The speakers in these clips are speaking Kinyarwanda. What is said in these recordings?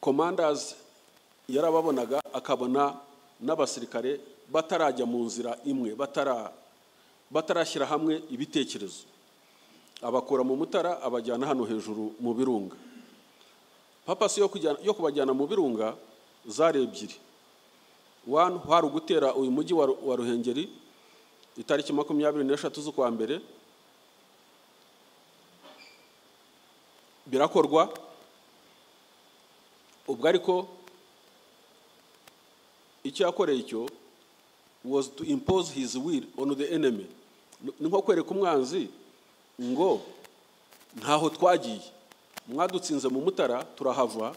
komandazi yarababonaga akabona n'abasirikare batarajya mu nzira imwe batara- batarashyira hamwe ibitekerezo abakura mu mutara abajyana hano hejuru mu birunga papasi yo kujyana- yo kubajyana mu birunga zari ebyiri wani hari ugutera uyu mujyi wa Ru- wa ruhengeri itariki makumyabiri n'eshatu z'ukwa mbere birakorwa ubwo ariko icyo yakoreye icyo was to impose his will on the enemy ni nko kwereka umwanzi ngo ntaho twagiye mwadutsinze mu mutara turahava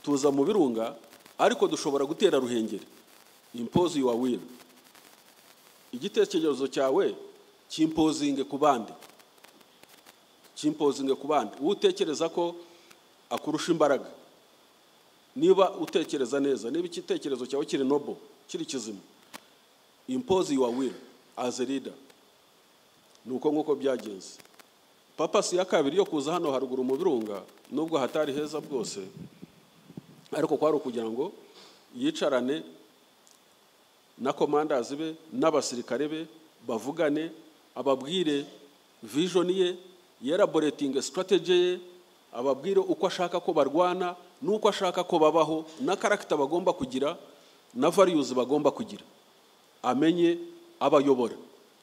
tuza mu birunga ariko dushobora gutera ruhengeri impose your will igitekerezo cyawe kimpozinge ku bandi kimpozinge ku bandi uwo utekereza ko akurusha imbaraga niba utekereza neza niba igitekerezo cyawe kiri nobo kiri kizima impose your will as a leader ni uko nk'uko byagenze papasi ya kabiri yo kuza hano haruguru mu birunga nubwo hatari heza bwose ariko kwari ukugira ngo yicarane na komandazi be n'abasirikare be bavugane ababwire vision ye yeraboretinge strategy ye ababwire uko ashaka ko barwana n'uko ashaka ko babaho na karagita bagomba kugira na values bagomba kugira amenye abayobora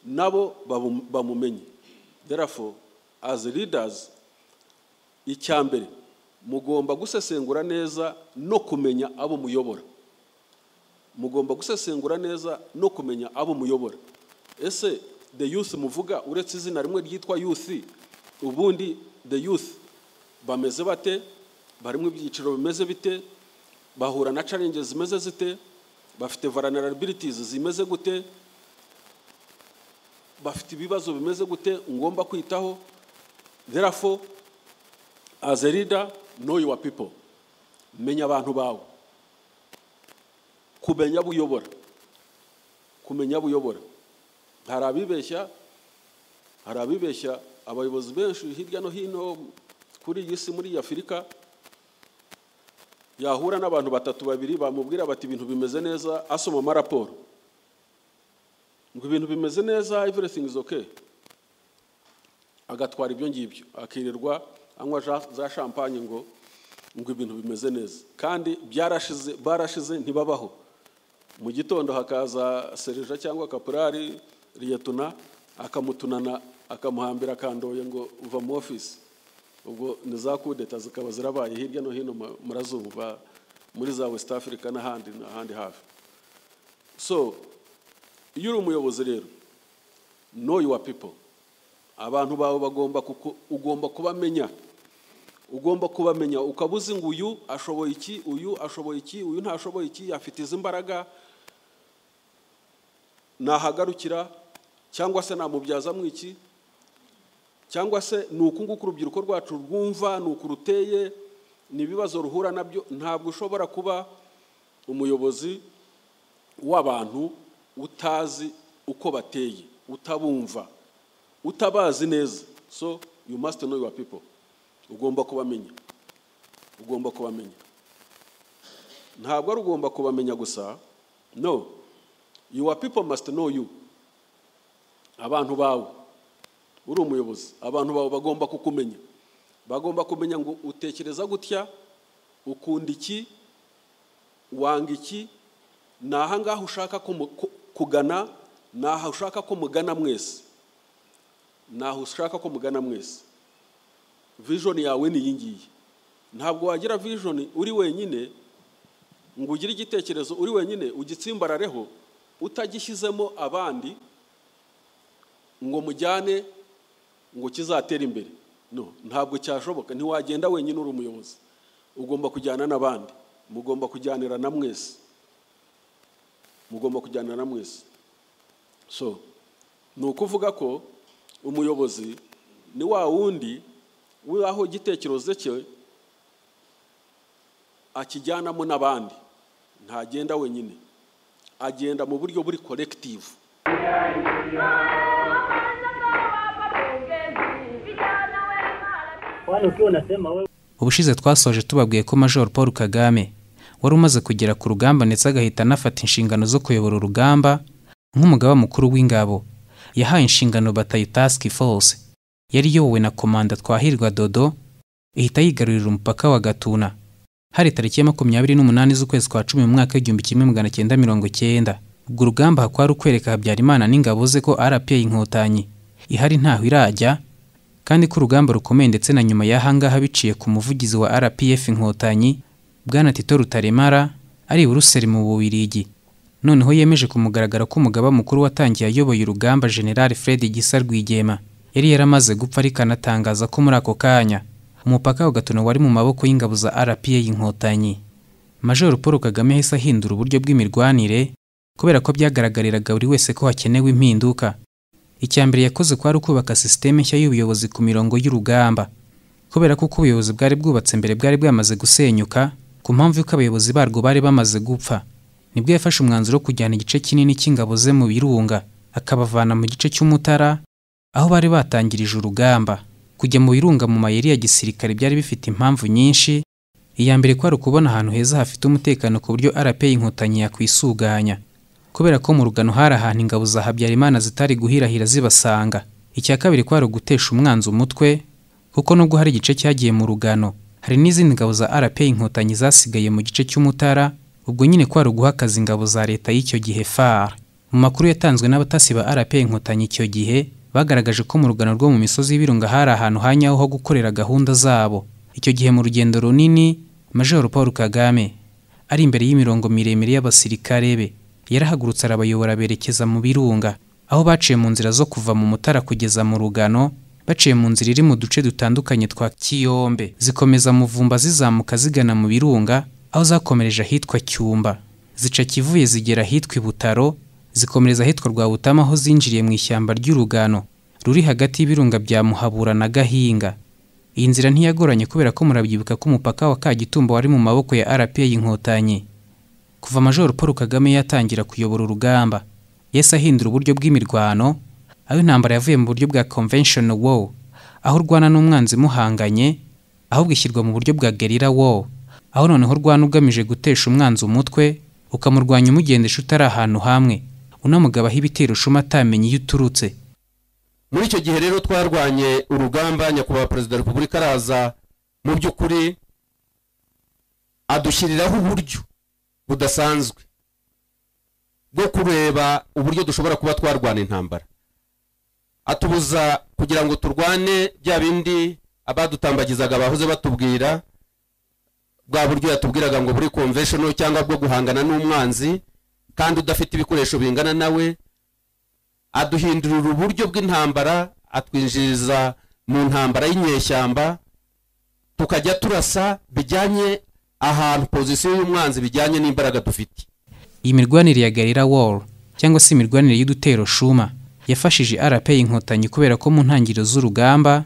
nabo bamu- bamumenye therefore as leaders icya mbere mugomba gusesengura neza no kumenya abo muyobora mugomba gusesengura neza no kumenya abo muyobora ese the youth muvuga uretse izina rimwe ryitwa youth ubundi the youth bameze bate barimo ibyiciro bimeze bite bahura na challenges zimeze zite bafite vulnerabilities zimeze gute bafite ibibazo bimeze gute ngomba kwitaho therefore as a leader know your people menya abantu bawe kumenya abo uyobora kumenya abo uyobora hari abibeshya hari abibeshya abayobozi benshi hirya no hino kuri iyi si muri iyi afurika yahura n'abantu batatu babiri bamubwira bati ibintu bimeze neza asoma amaraporo ngo ibintu bimeze neza everything is okay agatwara ibyo ngibyo akirirwa anywa ja- za champagne ngo ngo ibintu bimeze neza kandi byarashize barashize ntibabaho mu gitondo hakaza serija cyangwa kapurari riyetuna akamutunana akamuhambira akandoye ngo uva mu ofisi ubwo ni za kudeta zikaba zirabaye hirya no hino mu- murazumva muri za west africa n'ahandi n'ahandi hafi so iyo uri umuyobozi rero know your people abantu bawe bagomba kuku- ugomba kubamenya ugomba kubamenya ukaba uzi ngo uyu ashoboye iki uyu ashoboye iki uyu ntashoboye iki afite izi mbaraga nahagarukira cyangwa se namubyazamo iki cyangwa se ni uku nguku urubyiruko rwacu rwumva ni uku ruteye ni ibibazo ruhura nabyo ntabwo ushobora kuba umuyobozi w'abantu utazi uko bateye utabumva utabazi neza so you must know your people ugomba kubamenya ugomba kubamenya ntabwo ari ugomba kubamenya gusa no your people must know you abantu bawe uri umuyobozi abantu bawe bagomba kukumenya bagomba kumenya ngo utekereza gutya ukunda iki wanga iki ni aha ngaha ushaka ko mu- ku- kugana ni aha ushaka ko mugana mwese ni aha ushaka ko mugana mwese vision yawe ni iyi ngiyi ntabwo wagira vision uri wenyine ngo ugire igitekerezo uri wenyine ugitsimbarareho utagishyizemo abandi ngo mujyane ngo kizatere imbere no ntabwo cyashoboka ntiwagenda wenyine uri umuyobozi ugomba kujyana n'abandi mugomba kujyanira na mwese mugomba kujyana na mwese so ni ukuvuga ko umuyobozi ni wa wundi w'aho igitekerezo cye akijyanamo n'abandi ntagenda wenyine agenda mu buryo buri korekitivu Kwani ukiwa unasema wewe ubushize twasoje tubabwiye ko major paul kagame wari umaze kugera ku rugamba ndetse agahita anafata inshingano zo kuyobora urugamba nk'umugaba mukuru w'ingabo yahaye inshingano batayo task force yari iyobowe na komanda twahirwa dodo ihita yigarurira umupaka wa gatuna hari tariki ya makumyabiri n'umunani z'ukwezi kwa cumi mu mwaka w'igihumbi kimwe magana cyenda mirongo cyenda ubwo urugamba kwari ukwereka habyarimana n'ingabo ze ko rpa inkotanyi ihari ntaho irajya kandi ko urugamba rukomeye ndetse na nyuma y'ahangaha biciye ku muvugizi wa rpf inkotanyi bwana tito rutaremara ari buruseli mu bubirigi noneho yemeje ku mugaragaro ko umugaba mukuru watangiye ayoboye urugamba general fred gisa rwigema yari yaramaze gupfa ariko anatangaza ko muri ako kanya umupaka wa gatuna wari mu maboko y'ingabo za rpa inkotanyi major paul kagame yahise ahindura uburyo bw'imirwanire kubera ko byagaragariraga buri wese ko hakenewe impinduka icya mbere yakoze kwari ukubaka sisiteme nshya y'ubuyobozi ku mirongo y'urugamba kubera ko uko ubuyobozi bwari bwubatse mbere bwari bwamaze gusenyuka ku mpamvu y'uko abayobozi barwo bari bamaze gupfa nibwo yafashe umwanzuro wo kujyana igice kinini cy'ingabo ze mu birunga akabavana mu gice cy'umutara aho bari batangirije urugamba kujya mu birunga mu mayeri ya gisirikare byari bifite impamvu nyinshi iya mbere kwari ukubona ahantu heza hafite umutekano ku buryo rpa inkotanyi yakwisuganya kubera ko mu rugano hari ahantu ingabo za habyarimana zitari guhirahira zibasanga icya kabiri kwari ugutesha umwanzi umutwe kuko nubwo hari igice cyagiye mu rugano hari n'izindi ngabo za rpa inkotanyi zasigaye mu gice cy'umutara ubwo nyine kwari uguha akazi ingabo za leta y'icyo gihe far mu makuru yatanzwe n'abatasi ba rpa inkotanyi icyo gihe bagaragaje ko mu rugano rwo mu misozi y'ibirunga hari ahantu hanyaho ho gukorera gahunda zabo icyo gihe mu rugendo runini major paul kagame ari imbere y'imirongo miremire y'abasirikare be yarahagurutse arabayobora berekeza mu birunga aho baciye mu nzira zo kuva mu mutara kugeza mu rugano baciye mu nzira iri mu duce dutandukanye twa kiyombe zikomeza muvumba zizamuka zigana mu birunga aho zakomereje ahitwa cyumba zica kivuye zigera ahitwa ibutaro zikomereza ahitwa Rwabutama aho zinjiriye mu ishyamba ry'urugano ruri hagati y'ibirunga bya Muhabura na Gahinga iyi nzira ntiyagoranye kubera ko murabyibuka ko umupaka wa Kagitumba wari mu maboko ya RPA y'inkotanyi kuva Major Paul Kagame yatangira kuyobora urugamba yahise ahindura uburyo bw'imirwano aho intambara yavuye mu buryo bwa convention war aho urwana n'umwanzi muhanganye ahubwo ishyirwa mu buryo bwa guerrilla war aho noneho urwana ugamije gutesha umwanzi umutwe ukamurwanya umugendesha utari ahantu hamwe unamugabaho ibitero ushuma atamenye iyo uturutse muri icyo gihe rero twarwanye urugamba nyakubahwa perezida wa repubulika araza mu by'ukuri adushyiriraho uburyo budasanzwe bwo kureba uburyo dushobora kuba twarwana intambara atubuza kugira ngo turwane bya bindi abadutambagizaga bahoze batubwira bwa buryo yatubwiraga ngo buri konvesheni cyangwa bwo guhangana n'umwanzi kandi udafite ibikoresho bingana nawe aduhindurira uburyo bw'intambara atwinjiriza mu ntambara y'inyeshyamba tukajya turasa bijyanye ahantu pozisiyo y'umwanzi bijyanye n'imbaraga dufite iyi mirwanire ya garira wall cyangwa se imirwanire y'udutero shuma yafashije rpa inkotanyi kubera ko mu ntangiriro z'urugamba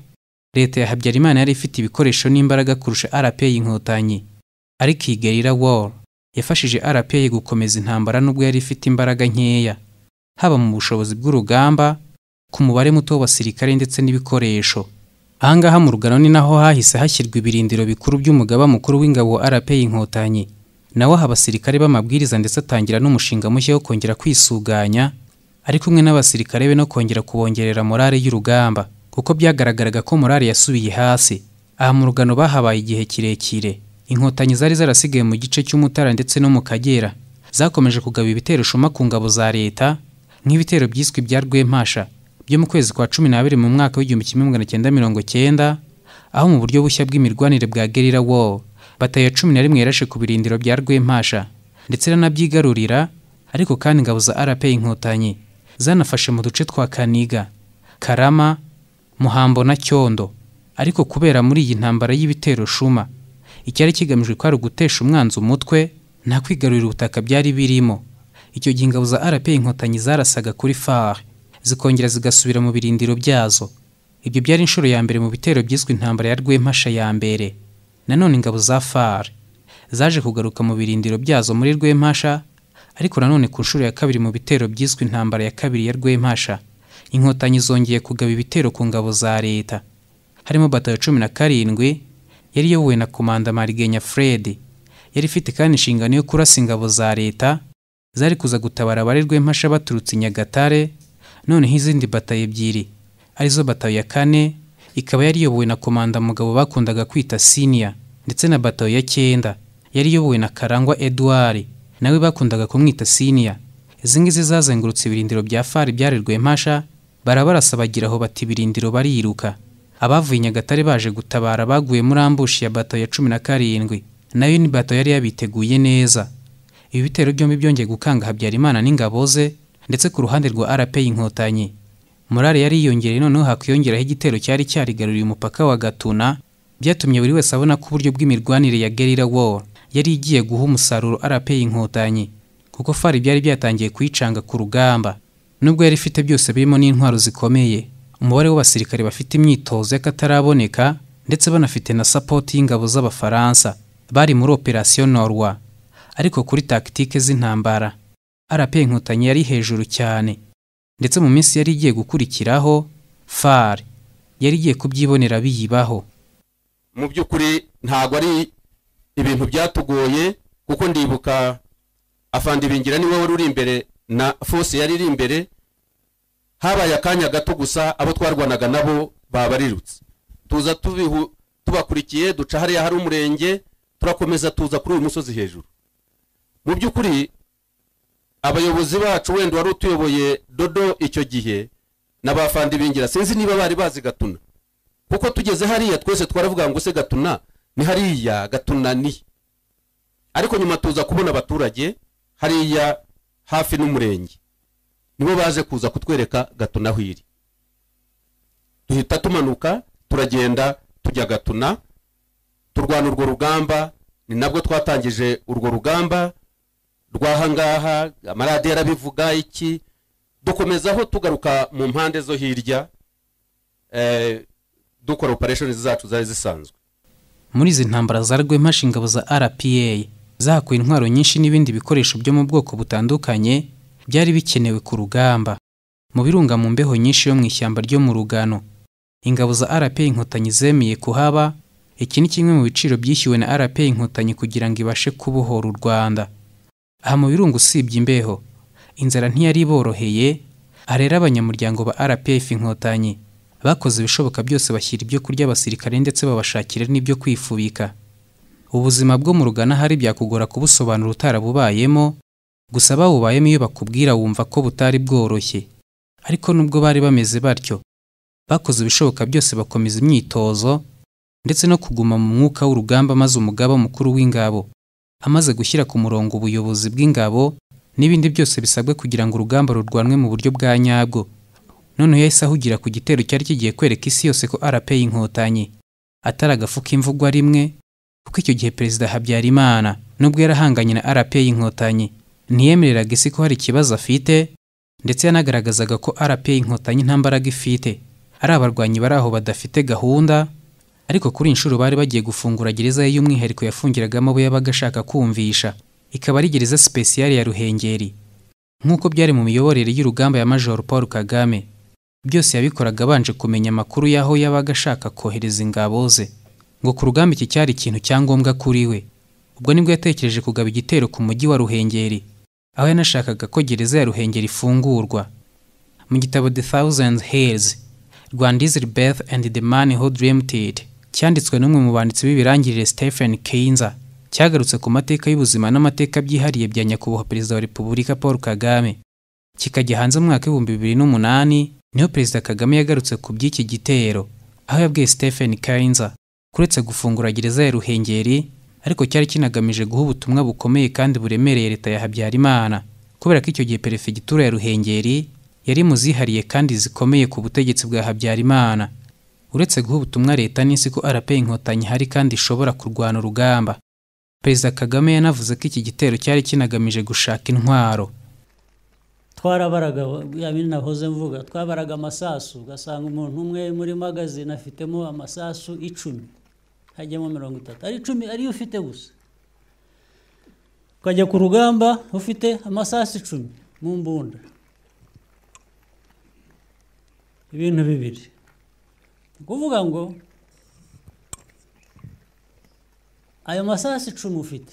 leta ya habyarimana yari ifite ibikoresho n'imbaraga kurusha rpa inkotanyi ariko iyi garira wall yafashije RPA gukomeza intambara nubwo yari ifite imbaraga nkeya haba mu bushobozi bw'urugamba ku mubare muto w'abasirikare ndetse n'ibikoresho ahangaha mu rugano ni naho hahise hashyirwa ibirindiro bikuru by'umugaba mukuru w'ingabo RPA inkotanyi nawe aha abasirikare b'amabwiriza ndetse atangira n'umushinga mushya wo kongera kwisuganya ari kumwe n'abasirikare be no kongera kubongerera morale y'urugamba kuko byagaragaraga ko morale yasubiye hasi aha mu rugano bahabaye igihe kirekire inkotanyi zari zarasigaye mu gice cy'umutara ndetse no mu kagera zakomeje kugaba ibitero shuma ku ngabo za leta nk'ibitero byiswe ibya rwemasha byo mu kwezi kwa cumi n'abiri mu mwaka w'igihumbi kimwe magana cyenda mirongo cyenda aho mu buryo bushya bw'imirwanire bwa gerira wall batayo cumi na rimwe yarashe ku birindiro bya rwemasha ndetse iranabyigarurira ariko kandi ingabo za rpa inkotanyi zanafashe mu duce twa kaniga karama muhambo na cyondo ariko kubera muri iyi ntambara y'ibitero shuma icyari kigamijwe ko ari ugutesha umwanzi umutwe nta kwigarurira ubutaka byari birimo icyo gihe ingabo za rpa inkotanyi zarasaga kuri far zikongera zigasubira mu birindiro byazo ibyo byari inshuro ya mbere mu bitero byiswe intambara ya rwemasha ya mbere nanone ingabo za far zaje kugaruka mu birindiro byazo muri rwemasha ariko nanone ku nshuro ya kabiri mu bitero byiswe intambara ya kabiri ya rwemasha inkotanyi zongeye kugaba ibitero ku ngabo za leta harimo batayo cumi na karindwi yari iyobowe na komanda marigenya fred yari ifite kandi inshingano yo kurasa ingabo za leta zari kuza gutabara abarerwa impasha baturutse i nyagatare noneho izindi batayo ebyiri arizo batayo ya kane ikaba yari iyobowe na komanda mugabo bakundaga kwita siniya ndetse na batayo ya cyenda yari iyobowe na karangwa eduard nawe bakundaga kumwita siniya izi ngizi zazengurutse ibirindiro bya fari byarerwa impasha barabarasa bagira aho bati ibirindiro bariruka abavuye i nyagatare baje gutabara baguye muri ambushi ya bato ya cumi na karindwi nayo ni bato yari yabiteguye neza ibi bitero byombi byongeye gukanga habyarimana n'ingabo ze ndetse ku ruhande rwa rp inkotanyi morale yari yiyongereye noneho hakwiyongeraho igitero cyari cyarigaruriye umupaka wa gatuna byatumye buri wese abona ko uburyo bw'imirwanire ya gerira war yari igiye guha umusaruro rp inkotanyi kuko fari byari byatangiye kuyicanga ku rugamba nubwo yari ifite byose birimo n'intwaro zikomeye umubare w'abasirikare bafite imyitozo y'akataraboneka ndetse banafite na sapoti y'ingabo z'abafaransa bari muri operasiyo norwa ariko kuri takitike z'intambara rp inkotanyi yari hejuru cyane ndetse mu minsi yari igiye gukurikiraho far yari igiye kubyibonera biyibaho mu by'ukuri ntabwo ari ibintu byatugoye kuko ndibuka afandi bingira niwe wari uri imbere na fose yari iri imbere habaye akanya gato gusa abo twarwanaga nabo babarirutse tuza tubihu tubakurikiye duca hariya hari umurenge turakomeza tuza kuri uyu musozi hejuru mu by'ukuri abayobozi bacu wenda wari utuyoboye dodo icyo gihe n'abafandi bingira sinzi niba bari bazi gatuna kuko tugeze hariya twese twaravuga ngo se gatuna ni hariya gatuna ni ariko nyuma tuza kubona abaturage hariya hafi n'umurenge nibo baje kuza kutwereka gatuna aho iri duhita tumanuka turagenda tujya gatuna turwana urwo rugamba ni nabwo twatangije urwo rugamba rw'ahangaha amaradiyo arabivuga iki dukomezaho tugaruka mu mpande zo hirya dukora operesheni zacu zari zisanzwe muri izi ntambara zarwemhasha ingabo za rpa zahakuye intwaro nyinshi n'ibindi bikoresho byo mu bwoko butandukanye byari bikenewe ku rugamba mu birunga mu mbeho nyinshi yo mu ishyamba ryo mu rugano ingabo za rpa inkotanyi zemeye kuhaba iki ni kimwe mu biciro byishyuwe na rpa inkotanyi kugira ngo ibashe kubohora u rwanda aha mu birunga usibye imbeho inzara ntiyari iboroheye aha rero abanyamuryango ba rpf inkotanyi bakoze ibishoboka byose bashyira ibyo kurya abasirikare ndetse babashakira n'ibyo kwifubika ubuzima bwo mu rugana hari byakugora kubusobanura utarabubayemo gusa bawubayemo iyo bakubwira wumva ko butari bworoshye ariko nubwo bari bameze batyo bakoze ibishoboka byose bakomeza imyitozo ndetse no kuguma mu mwuka w'urugamba maze umugaba mukuru w'ingabo amaze gushyira ku murongo ubuyobozi bw'ingabo n'ibindi byose bisabwe kugira ngo urugamba rurwanwe mu buryo bwa nyabwo noneho yahise ahugira ku gitero cyari kigiye kwereka isi yose ko rp inkotanyi atari agafu k'imvugwa rimwe kuko icyo gihe perezida habyarimana nubwo yarahanganye na rp inkotanyi ntiyemereraga isi ko hari ikibazo afite ndetse yanagaragazaga ko rp inkotanyi nta mbaraga ifite ari abarwanyi bari aho badafite gahunda ariko kuri inshuro bari bagiye gufungura gereza ye y'umwihariko yafungiragamo abo yabaga ashaka kumvisha ikaba ari gereza sipesiyari ya ruhengeri nk'uko byari mu miyoborere y'urugamba ya major paul kagame byose yabikoraga abanje kumenya amakuru y'aho yabaga ashaka kohereza ingabo ze ngo ku rugamba iki cyari ikintu cya ngombwa kuri we ubwo nibwo yatekereje kugaba igitero ku mujyi wa ruhengeri aho yanashakaga ko gereza ya ruhengeri ifungurwa mu gitabo the thousand hills rwanda is birth and the man who dreamed it cyanditswe n'umwe mu banditsi b'ibirangirire stephen kinza cyagarutse ku mateka y'ubuzima n'amateka byihariye bya nyakubahwa perezida wa repubulika paul kagame kikajya hanze mu mwaka w'ibihumbi bibiri n'umunani niho perezida kagame yagarutse ku by'iki gitero aho yabwiye stephen kinza kuretse gufungura gereza ya ruhengeri ariko cyari kinagamije guha ubutumwa bukomeye kandi buremereye leta ya habyarimana kubera ko icyo gihe perefegitura ya ruhengeri yari mu zihariye kandi zikomeye ku butegetsi bwa habyarimana uretse guha ubutumwa leta n'isi ko rp inkotanyi hari kandi ishobora kurwana urugamba perezida kagame yanavuze ko iki gitero cyari kinagamije gushaka intwaro twarabaraga yabindi nahoze mvuga twabaraga amasasu ugasanga umuntu umwe muri magazine afitemo amasasu icumi hajyamo mirongo itatu ari icumi ariyo ufite gusa ukajya ku rugamba ufite amasasu icumi mu mbunda ibintu bibiri ni ukuvuga ngo ayo masasu icumi ufite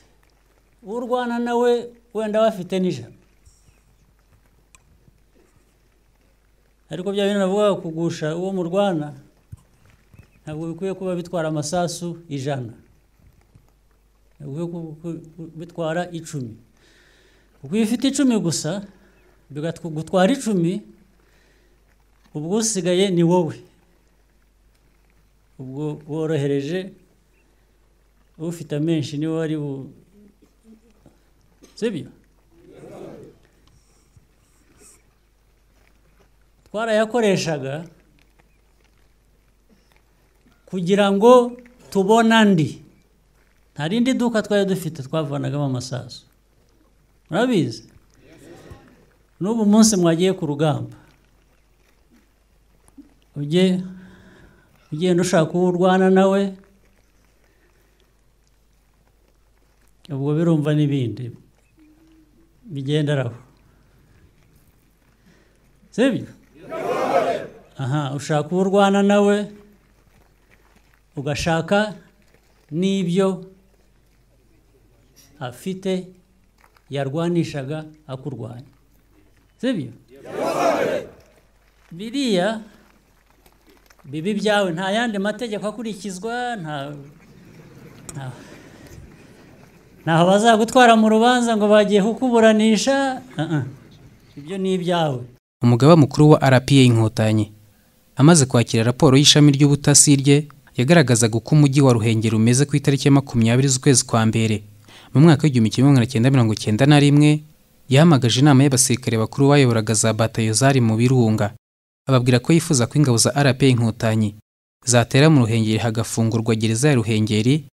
urwana nawe wenda aba afite n'ijana ariko bya bintu navuga kugusha uwo murwana ntabwo bikwiye kuba bitwara amasasu ijana bikwiye ku- ku- ku- bitwara icumi kuko iyo ufite icumi gusa bigatw- gutwara icumi ubwo usigaye ni wowe ubwo worohereje ufite amenshi niwe wari bu sibyo twarayakoreshaga kugira ngo tubone andi nta rindi duka twari dufite twavanagamo amasasu murabizi n'ubu munsi mwagiye ku rugamba ujye ugenda ushaka uwo urwana nawe ubwo birumva n'ibindi bigenderaho sibyo aha ushaka uwo urwana nawe ugashaka n'ibyo afite yarwanishaga akurwanya sibyo biriya bibi byawe nta yandi mategeko akurikizwa nta nta- ntaho bazagutwara mu rubanza ngo bagiye kukuburanisha Ah, ah. ibyo ni ibyawe umugaba mukuru wa rpa inkotanyi amaze kwakira raporo y'ishami ry'ubutasi rye yagaragazaga uko umujyi wa ruhengeri umeze ku itariki ya makumyabiri z'ukwezi kwa mbere mu mwaka w'igihumbi kimwe magana cyenda mirongo cyenda na rimwe yahamagaje inama y'abasirikare bakuru bayoboraga za batayo zari mu birunga ababwira ko yifuza ko ingabo za rpa inkotanyi zatera mu ruhengeri hagafungurwa gereza ya ruhengeri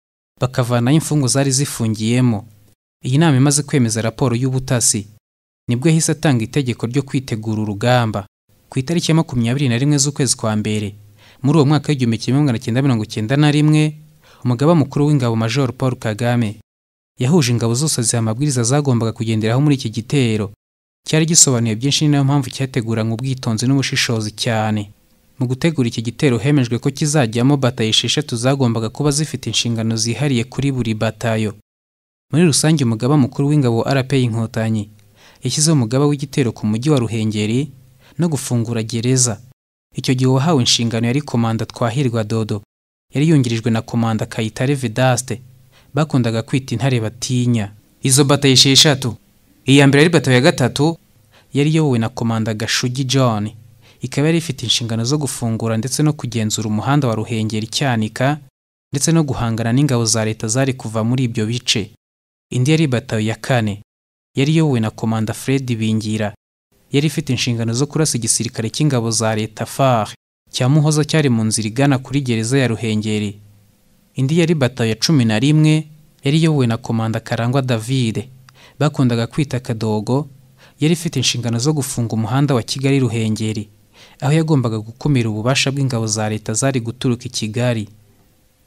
bakavanayo imfungo zari zifungiyemo iyi nama imaze kwemeza raporo y'ubutasi nibwo yahise atanga itegeko ryo kwitegura urugamba ku itariki ya makumyabiri na rimwe z'ukwezi kwa mbere muri uwo mwaka w'igihumbi kimwe magana cyenda mirongo cyenda na rimwe umugaba mukuru w'ingabo major paul kagame yahuje ingabo zose ziha amabwiriza zagombaga kugenderaho muri iki gitero cyari gisobanuye byinshi ni nayo mpamvu cyateguranywe ubwitonzi n'ubushishozi cyane mu gutegura iki gitero hemejwe ko kizajyamo batayo esheshatu zagombaga kuba zifite inshingano zihariye kuri buri batayo muri rusange umugaba mukuru w'ingabo rpa inkotanyi yashyizeho umugaba w'igitero ku mujyi wa Ruhengeri no gufungura gereza. Icyo gihe uwahawe inshingano yari komanda Twahirwa Dodo. Yari yungirijwe na komanda Kayitare Vedaste. Bakundaga kwita intare batinya. Izo batayo esheshatu. Iya mbere ari batayo ya gatatu yari iyobowe na komanda Gashugi John. Ikaba yari ifite inshingano zo gufungura ndetse no kugenzura umuhanda wa Ruhengeri Cyanika ndetse no guhangana n'ingabo za leta zari kuva muri ibyo bice. Indi yari batayo ya kane yari iyobowe na komanda Fred Bingira. Yari ifite inshingano zo kurasa igisirikare cy'ingabo za leta FAR cya Muhoza cyari mu nzira igana kuri gereza ya Ruhengeri. Indi yari batayo ya cumi na rimwe yari iyobowe na komanda Karangwa David bakundaga kwita Kadogo. Yari ifite inshingano zo gufunga umuhanda wa Kigali Ruhengeri aho yagombaga gukumira ububasha bw'ingabo za leta zari guturuka i Kigali.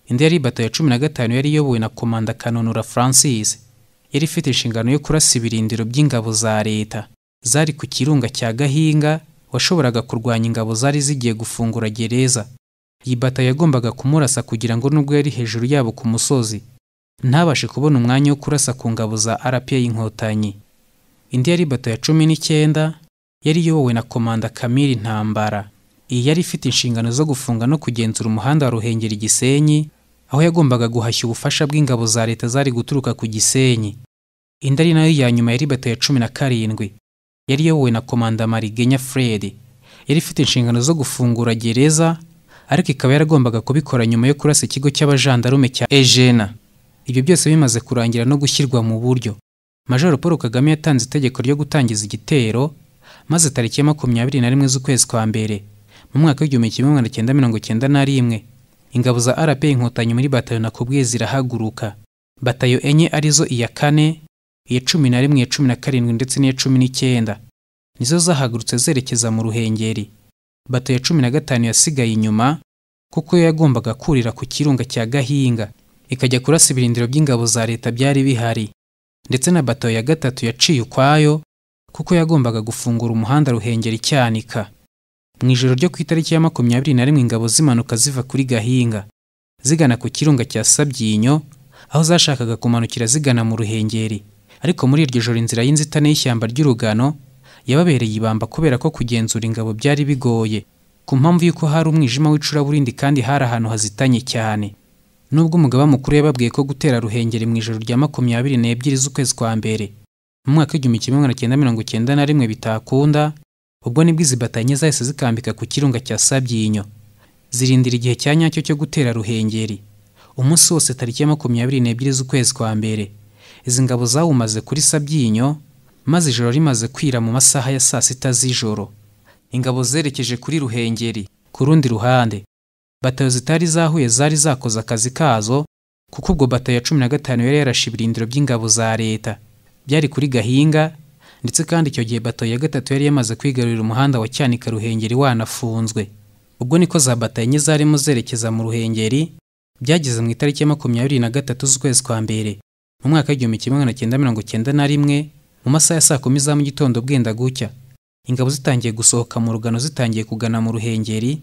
Indi yari bato ya cumi na gatanu yari iyobowe na komanda Kanonura Francis. Yari ifite inshingano yo kurasa ibirindiro by'ingabo za leta zari ku kirunga cya Gahinga washoboraga kurwanya ingabo zari zigiye gufungura gereza. Iyi bato yagombaga kumurasa kugira ngo nubwo yari hejuru yabo ku musozi ntabashe kubona umwanya wo kurasa ku ngabo za RPA inkotanyi. Indi yari bato ya cumi n'icyenda yari iyobowe na komanda Kamili Ntambara. Iyi yari ifite inshingano zo gufunga no kugenzura umuhanda wa Ruhengeri Gisenyi aho yagombaga guhashya ubufasha bw'ingabo za leta zari guturuka ku Gisenyi. Indi ari nayo ya nyuma yari bato ya cumi na karindwi. Yari iyobowe na komanda Marigenya Fred. Yari ifite inshingano zo gufungura gereza, ariko ikaba yaragombaga kubikora nyuma yo kurasa ikigo cy'abajandarume cya Ejena. Ibyo byose bimaze kurangira no gushyirwa mu buryo. Major Paul Kagame yatanze itegeko ryo gutangiza igitero, maze tariki ya makumyabiri na rimwe z'ukwezi kwa mbere, mu mwaka w'igihumbi kimwe magana cyenda mirongo cyenda na rimwe, ingabo za RPA inkotanyi muri batayo nakubwiye zirahaguruka. Batayo enye arizo iya kane, iya cumi na rimwe, iya cumi na karindwi ndetse n'iya cumi n'icyenda. Nizo zahagurutse zerekeza mu ruhengeri. Batayo ya cumi na gatanu yasigaye inyuma, kuko yo yagombaga kurira ku kirunga cya Gahinga, ikajya kurasa ibirindiro by'ingabo za leta byari bihari. Ndetse na batayo ya gatatu yaciye ukwayo, kuko yagombaga gufungura umuhanda ruhengeri cyanika. Mu ijoro ryo ku itariki ya makumyabiri na rimwe ingabo zimanuka ziva kuri Gahinga zigana ku kirunga cya Sabyinyo aho zashakaga kumanukira zigana mu ruhengeri ariko muri iryo joro inzira y'inzitane y'ishyamba ry'urugano yababereye ibamba kubera ko kugenzura ingabo byari bigoye ku mpamvu y'uko hari umwijima w'icuraburindi kandi hari ahantu hazitanye cyane nubwo umugaba mukuru yababwiye ko gutera ruhengeri mu ijoro rya makumyabiri n'ebyiri z'ukwezi kwa mbere mu mwaka w'igihumbi kimwe magana cyenda mirongo cyenda na rimwe bitakunda ubwo nibwo izi batanye zahise zikambika ku kirunga cya sabyinyo zirindira igihe cya nyacyo cyo gutera ruhengeri umunsi wose tariki ya makumyabiri n'ebyiri z'ukwezi kwa mbere izi ngabo zawumaze kuri sabyinyo maze ijoro rimaze kwira mu masaha ya saa sita z'ijoro ingabo zerekeje kuri ruhengeri ku rundi ruhande batayo zitari zahuye zari zakoze akazi kazo kuko ubwo batayo ya cumi na gatanu yari yarashe ibirindiro by'ingabo za leta byari kuri gahinga ndetse kandi icyo gihe batayo ya gatatu yari yamaze kwigarurira umuhanda wa cyanika ruhengeri wanafunzwe ubwo niko za batayo enye zarimo zerekeza mu ruhengeri byageze mu itariki ya makumyabiri na gatatu z'ukwezi kwa mbere mu mwaka w'igihumbi kimwe magana cyenda mirongo cyenda na rimwe mu masaha ya saa kumi za mu gitondo bwenda gucya ingabo zitangiye gusohoka mu rugano zitangiye kugana mu ruhengeri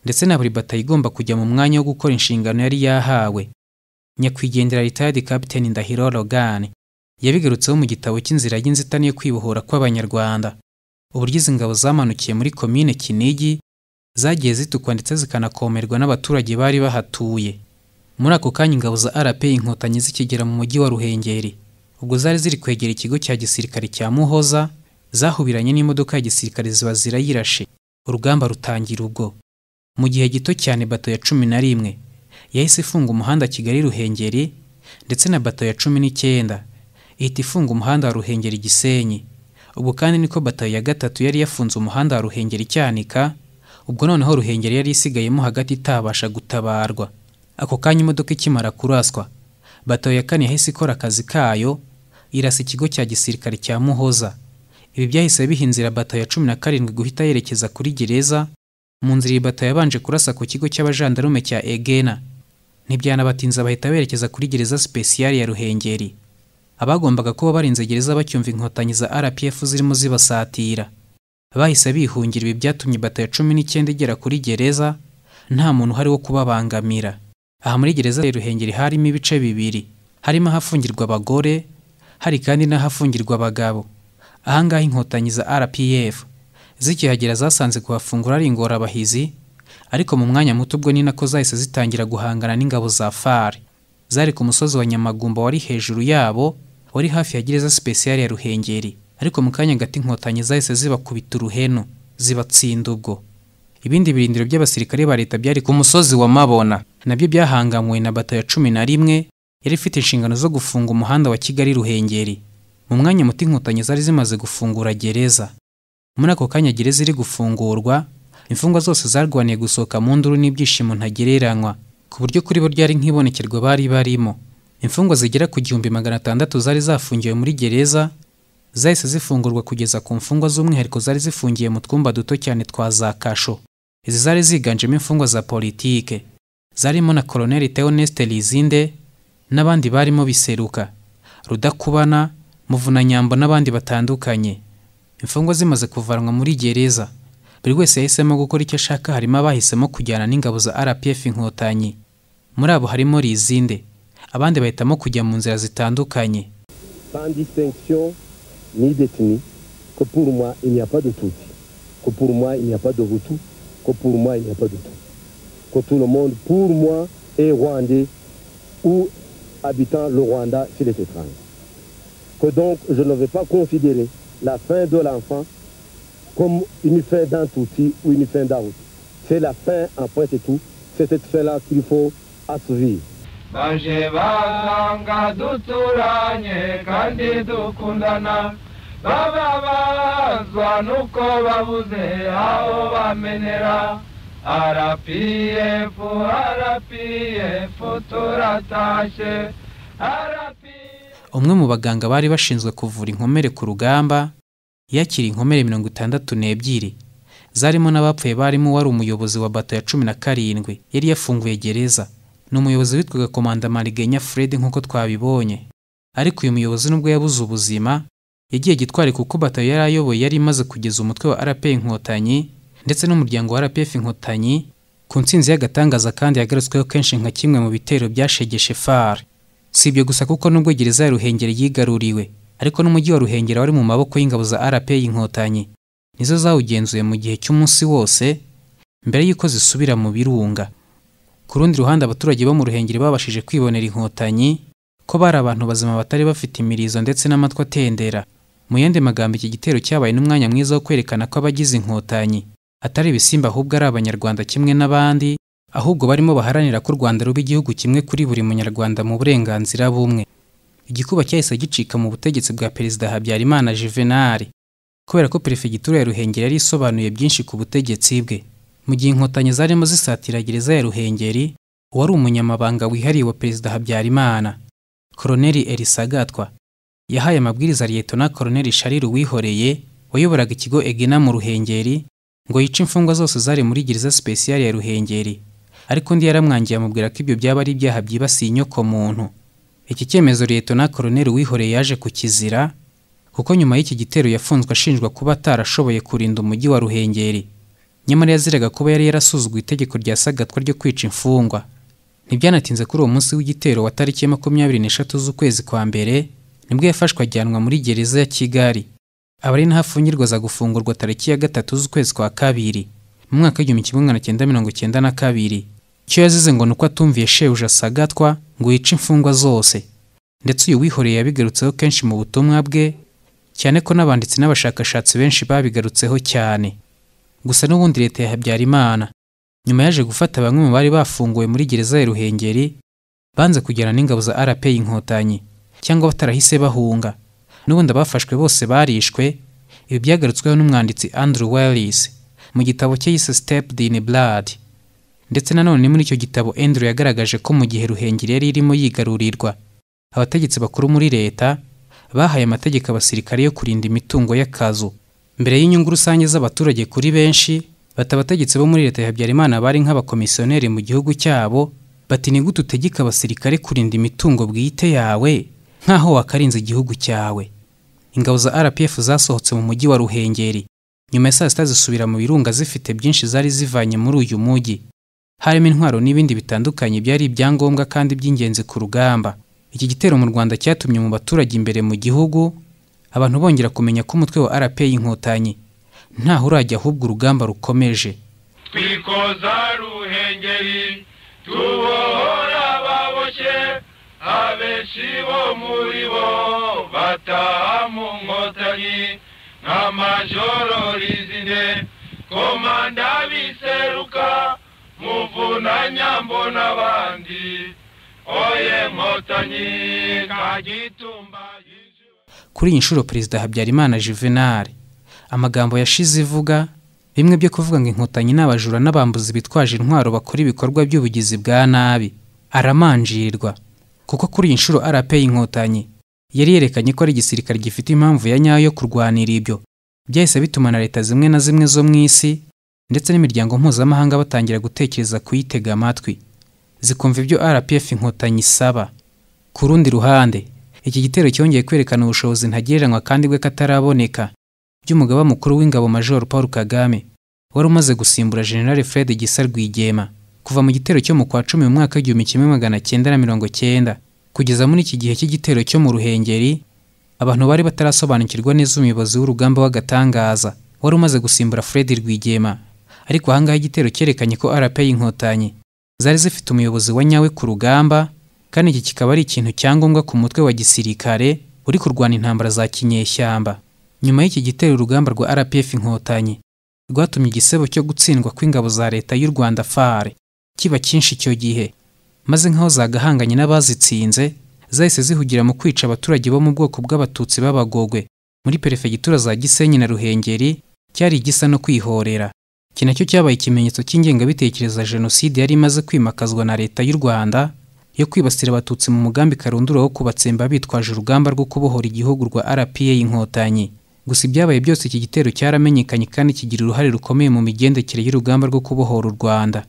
ndetse na buri batayo igomba kujya mu mwanya wo gukora inshingano yari yahawe nyakwigendera ritayadi kapiteni ndahiro rogani yabigarutseho mu gitabo cy'inzira y'inzitane yo kwibohora kw'abanyarwanda uburyo izi ngabo zamanukiye muri komine kinigi zagiye zitukwa ndetse zikanakomerwa n'abaturage bari bahatuye muri ako kanya ingabo za rp inkotanyi zikigera mu mujyi wa ruhengeri ubwo zari ziri kwegera ikigo cya gisirikare cya muhoza zahubiranye n'imodoka ya gisirikare ziba zirayirashe urugamba rutangira ubwo mu gihe gito cyane bato ya cumi na rimwe yahise ifunga umuhanda kigali ruhengeri ndetse na bato ya cumi n'icyenda ihita ifunga umuhanda wa ruhengeri gisenyi ubwo kandi niko batayo ya gatatu yari yafunze umuhanda wa ruhengeri cyanika ubwo noneho ruhengeri yari isigayemo hagati itabasha gutabarwa ako kanya imodoka ikimara kuraswa batayo ya kane yahise ikora akazi kayo irasa ikigo cya gisirikare cya muhoza ibi byahise biha inzira batayo ya cumi na karindwi guhita yerekeza kuri gereza mu nzira iyi batayo yabanje kurasa ku kigo cy'abajandarume cya egena ntibyanabatinza bahita berekeza kuri gereza sipesiyari ya ruhengeri abagombaga kuba barinze gereza bacyumva inkotanyi za RPF zirimo zibasatira bahise bihungira ibi byatumye bata ya cumi n'icyenda igera kuri gereza nta muntu uhari wo kubabangamira aha muri gereza ya Ruhengeri harimo ibice bibiri harimo ahafungirwa abagore hari kandi n'ahafungirwa abagabo ahangaha inkotanyi za RPF zikihagera zasanze kuhafungura ari ingorabahizi ariko mu mwanya muto ubwo ni nako zahise zitangira guhangana n'ingabo za fari zari ku musozi wa nyamagumba wari hejuru yabo wari hafi ya gereza sipesiyari ya ruhengeri ariko mu kanya gato inkotanyi zahise zibakubita uruhenu zibatsinda ubwo ibindi birindiro by'abasirikare ba leta byari ku musozi wa mabona nabyo byahangamuwe na bato ya cumi na rimwe yari ifite inshingano zo gufunga umuhanda wa kigali ruhengeri mu mwanya muto inkotanyi zari zimaze gufungura gereza muri ako kanya gereza iri gufungurwa imfungwa zose zarwaniye gusohoka mu nduru n'ibyishimo ntagereranywa ku buryo kuri bo ryari nk'ibonekerwa bari barimo imfungwa zigera ku gihumbi magana atandatu zari zafungiwe muri gereza zahise zifungurwa kugeza ku mfungwa z'umwihariko zari zifungiye mu twumba duto cyane twa za kasho izi zari ziganjemo imfungwa za politike zarimo na koloneli Theoneste Lizinde n'abandi barimo biseruka Rudakubana Muvunanyambo n'abandi batandukanye imfungwa zimaze kuvanwa muri gereza buri wese yahisemo gukora icyo ashaka harimo abahisemo kujyana n'ingabo za RPF inkotanyi muri abo harimo Lizinde abandi bahitamo kujya mu nzira zitandukanye sans distinction ni d'ethnie que pour moi il n'y a pas de Tutsi que pour moi il n'y a pas de Hutu que pour moi il n'y a pas de tout que tout le monde pour moi est Rwandais ou habitant le Rwanda s'il est étranger que donc je ne vais pas considérer la fin de l'enfant comme une fin d'un Tutsi ou une fin d'un Hutu c'est la fin après c'est tout c'est cette fin là qu'il faut assouvir baje basanga duturanye kandi dukundana bababazwa nuko babuze aho bamenera RPF RPF turatashe RPF umwe mu baganga bari bashinzwe kuvura inkomere ku rugamba yakira inkomere mirongo itandatu n'ebyiri zarimo n'abapfuye barimo wari umuyobozi wa bato ya cumi na karindwi yari yafunguye gereza ni umuyobozi witwaga komanda marigenya fred nk'uko twabibonye ariko uyu muyobozi nubwo yabuze ubuzima yagiye gitwari kuko batayo yari ayoboye yari imaze kugeza umutwe wa rp inkotanyi ndetse n'umuryango wa rpf inkotanyi ku ntsinzi y'agatangaza kandi yagarutsweho kenshi nka kimwe mu bitero byashegeshe far si ibyo gusa kuko nubwo gereza ya ruhengeri yigaruriwe ariko n'umujyi wa ruhengeri wari mu maboko y'ingabo za rpa inkotanyi nizo zawugenzuye mu gihe cy'umunsi wose mbere y'uko zisubira mu birunga ku rundi ruhande abaturage bo mu ruhengeri babashije kwibonera inkotanyi ko bari abantu bazima batari bafite imirizo ndetse n'amatwi atendera mu yandi magambo iki gitero cyabaye n'umwanya mwiza wo kwerekana ko abagize inkotanyi atari ibisimba ahubwo ari abanyarwanda kimwe n'abandi ahubwo barimo baharanira ko u rwanda ruba igihugu kimwe kuri buri munyarwanda mu burenganzira bumwe igikuba cyahise gicika mu butegetsi bwa perezida habyarimana juvenali kubera ko perefegitura ya ruhengeri yari isobanuye byinshi ku butegetsi bwe mu gihe inkotanyi zarimo zisatira gereza ya ruhengeri uwari umunyamabanga wihariye wa perezida habyarimana koroneli erisagatwa yahaye amabwiriza liyetona koroneli shariru wihoreye wayoboraga ikigo egena mu ruhengeri ngo yice imfungwa zose zari muri gereza sipesiyari ya ruhengeri ariko undi yaramwangiye amubwira ko ibyo byaba ari ibyaha byibasiye inyoko muntu iki cyemezo liyetona koroneli wihoreye yaje kukizira kuko nyuma y'iki gitero yafunzwe ashinjwa kuba atarashoboye kurinda umujyi wa ruhengeri nyamara yaziraga kuba yari yarasuzuguje itegeko rya sagatwa ryo kwica imfungwa ntibyanatinze kuri uwo munsi w'igitero wa tariki ya makumyabiri n'eshatu z'ukwezi kwa mbere nibwo yafashwe ajyanwa muri gereza ya kigali aba ari naho afungirwa aza gufungurwa tariki ya gatatu z'ukwezi kwa kabiri mu mwaka w'igihumbi kimwe magana cyenda mirongo cyenda na kabiri icyo yazize ngo ni uko atumviye shebuja sagatwa ngo yice imfungwa zose ndetse uyu wihoreye yabigarutseho kenshi mu butumwa bwe cyane ko n'abanditsi n'abashakashatsi benshi babigarutseho cyane gusa n'ubundi leta ya habyarimana nyuma yaje gufata bamwe mu bari bafunguwe muri gereza ya ruhengeri banze kujyana n'ingabo za rpa inkotanyi cyangwa batarahise bahunga n'ubundi abafashwe bose barishwe ibi byagarutsweho n'umwanditsi andrew wellis mu gitabo cye yise step in blood ndetse nanone muri icyo gitabo andrew yagaragaje ko mu gihe ruhengeri yari irimo yigarurirwa abategetsi bakuru muri leta bahaye amategeko abasirikare yo kurinda imitungo y'akazu mbere y'inyungu rusange z'abaturage kuri benshi bati abategetsi bo muri leta ya habyarimana bari nk'abakomisiyoneri mu gihugu cyabo bati ni gute utegeka abasirikare kurinda imitungo bwite yawe nk'aho wakarinze igihugu cyawe ingabo za rpf zasohotse mu mujyi wa ruhengeri nyuma ya saa sita zisubira mu birunga zifite byinshi zari zivanye muri uyu mujyi harimo intwaro n'ibindi bitandukanye byari ibyangombwa kandi by'ingenzi ku rugamba iki gitero mu rwanda cyatumye mu baturage imbere mu gihugu abantu bongera kumenya ko umutwe wa rpa inkotanyi ntaho urajya ahubwo urugamba rukomeje twikoza ruhengeri tubohora baboshye abenshi bo muri bo bataha mu nkotanyi nka majoro rizine komanda biseruka muvunanyambo n'abandi oye nkotanyi kagitumba yijuwe kuri iyi nshuro perezida habyarimana juvenal amagambo yashize ivuga bimwe byo kuvuga ngo inkotanyi ni abajura n'abambuzi bitwaje intwaro bakora ibikorwa by'ubugizi bwa nabi aramanjirirwa kuko kuri iyi nshuro rpa inkotanyi yari yerekanye ko ari igisirikare gifite impamvu ya nyayo yo kurwanira ibyo byahise bituma na leta zimwe na zimwe zo mu isi ndetse n'imiryango mpuzamahanga batangira gutekereza kuyitega amatwi zikumva ibyo rpf inkotanyi isaba ku rundi ruhande iki gitero cyongeye kwerekana ubushobozi ntagereranywa kandi bw'akataraboneka by'umugaba mukuru w'ingabo major paul kagame wari umaze gusimbura general fred gisa rwigema kuva mu gitero cyo mu kwa cumi mu mwaka w'igihumbi kimwe magana cyenda na mirongo cyenda kugeza muri iki gihe cy'igitero cyo mu ruhengeri abantu bari batarasobanukirwa neza umuyobozi w'urugamba w'agatangaza wari umaze gusimbura fred rwigema ariko ahangaha igitero cyerekanye ko rpa inkotanyi zari zifite umuyobozi wa nyawe ku rugamba kandi iki kikaba ari ikintu cyangombwa ku mutwe wa gisirikare uri kurwana intambara za kinyeshyamba nyuma y'iki gitero urugamba rwa rpf inkotanyi rwatumye igisebo cyo gutsindwa kw'ingabo za leta y'u rwanda fare kiba cyinshi icyo gihe maze nk'aho zagahanganye n'abazitsinze zahise zihugira mu kwica abaturage bo mu bwoko bw'abatutsi b'abagogwe muri perefegitura za gisenyi na ruhengeri cyari igisa no kwihorera iki nacyo cyabaye ikimenyetso cy'ingengabitekerezo ya jenoside yari imaze kwimakazwa na leta y'u rwanda yo kwibasira abatutsi mu mugambi karundura wo kubatsemba bitwaje urugamba rwo kubohora igihugu rwa rpa inkotanyi gusa ibyabaye byose iki gitero cyaramenyekanye kandi kigira uruhare rukomeye mu migendekere y'urugamba rwo kubohora u rwanda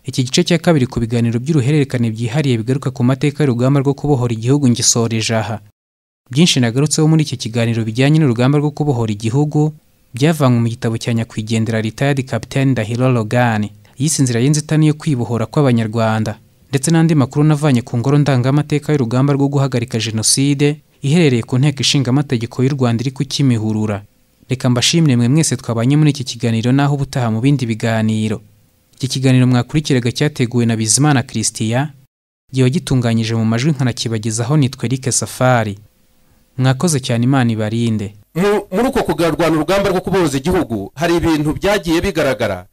iki gice cya kabiri ku biganiro by'uruhererekane byihariye bigaruka ku mateka y'urugamba rwo kubohora igihugu ngisoreje aha byinshi nagarutseho muri iki kiganiro bijyanye n'urugamba rwo kubohora igihugu byavanywe mu gitabo cya nyakwigendera retired capitaine Ndahiro Logan yise inzira y'inzitane yo kwibohora kw'abanyarwanda ndetse n'andi makuru navanye ku ngoro ndangamateka y'urugamba rwo guhagarika jenoside iherereye ku nteko ishinga amategeko y'u Rwanda iri ku Kimihurura reka mbashimire mwe mwese twabanye muri iki kiganiro naho ubutaha mu bindi biganiro iki kiganiro mwakurikiraga cyateguwe na Bizimana Christian gihe gitunganyije mu majwi nkanakibagezaho nitwe Eric Safari mwakoze cyane Imana ibarinde Mu- muri uko kugarwana urugamba rwo kubohoza igihugu hari ibintu byagiye bigaragara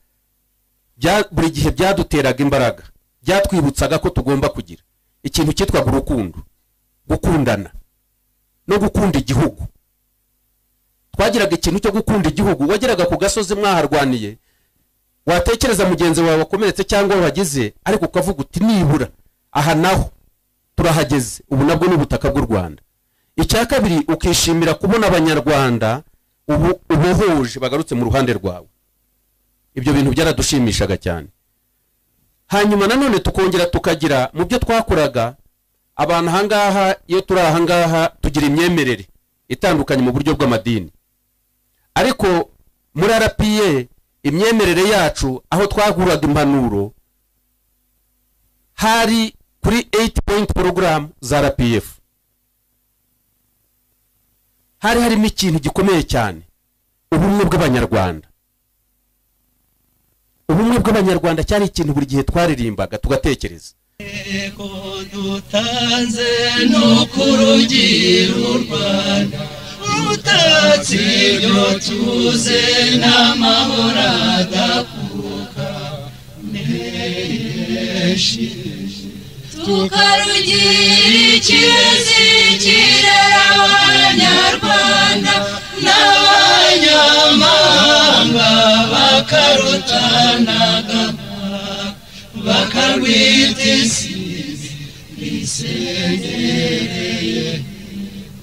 bya- buri gihe byaduteraga imbaraga byatwibutsaga ko tugomba kugira ikintu cyitwaga urukundo gukundana no gukunda igihugu twagiraga ikintu cyo gukunda igihugu wageraga ku gasozi mwaharwaniye watekereza mugenzi wawe wakomeretse cyangwa wahageze ariko ukavuga uti nibura aha naho turahageze ubu nabwo ni ubutaka bw'u rwanda icya kabiri ukishimira kubona abanyarwanda ubu ubohoje bagarutse mu ruhande rwawe ibyo bintu byaradushimishaga cyane hanyuma nanone tukongera tukagira mu byo twakoraga abantu ahangaha iyo turi ahangaha tugira imyemerere itandukanye mu buryo bw'amadini ariko muri rpa imyemerere yacu aho twaguraga impanuro hari kuri 8 point program za rpf hari harimo ikintu gikomeye cyane ubumwe bw'abanyarwanda ubumwe bw'abanyarwanda cyari ikintu buri gihe twaririmbaga tugatekereza dutanze ni ukurugira u rwanda rutatse ibyo tuze n'amahoro adakuka menshi tukarugira icyizigire abanyarwanda n'abanyamahanga bakarutanaga bakarwita insinzi risendereye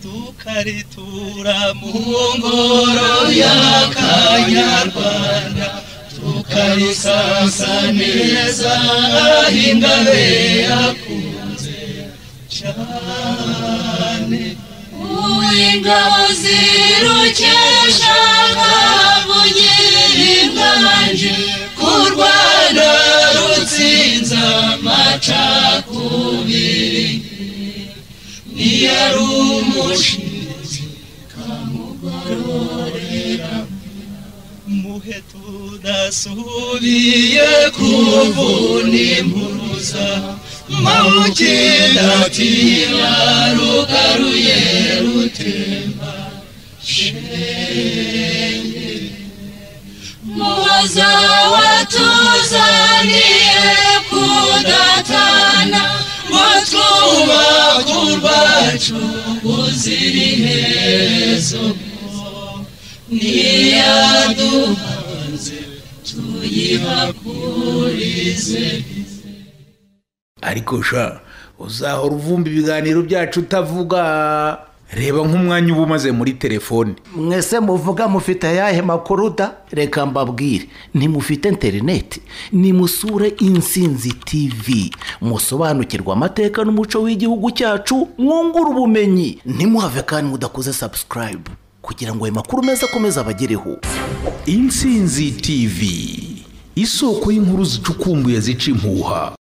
tukaritura mu ngoro y'akanyarwanda tukarisasa neza aho ingabe yakunze cyane uw'ingabo zirukesha kavugira inganje ku rwanda rutsinze amacakubiri niyo ari umushinzi kamugororera muhe tudasubiye kuvuna impuruza mawukindatira rugaruye rutemba shenge muhoza watuzaniye kudatana ngo twubake urwacu buzira iherezo niyaduhanze tuyihakurize ariko sha uzahora uvumba ibiganiro byacu utavuga reba nk'umwanya uba umaze muri telefone mwese muvuga mufite ayahe makuru da reka mbabwire ntimufite interineti nimusure insinzi tv musobanukirwe amateka n'umuco w'igihugu cyacu mwungure ubumenyi ntimuhave kandi mudakoze sabusikarayibu kugira ngo ayo makuru meza akomeze abagereho insinzi tv isoko y'inkuru zicukumbuye zica impuha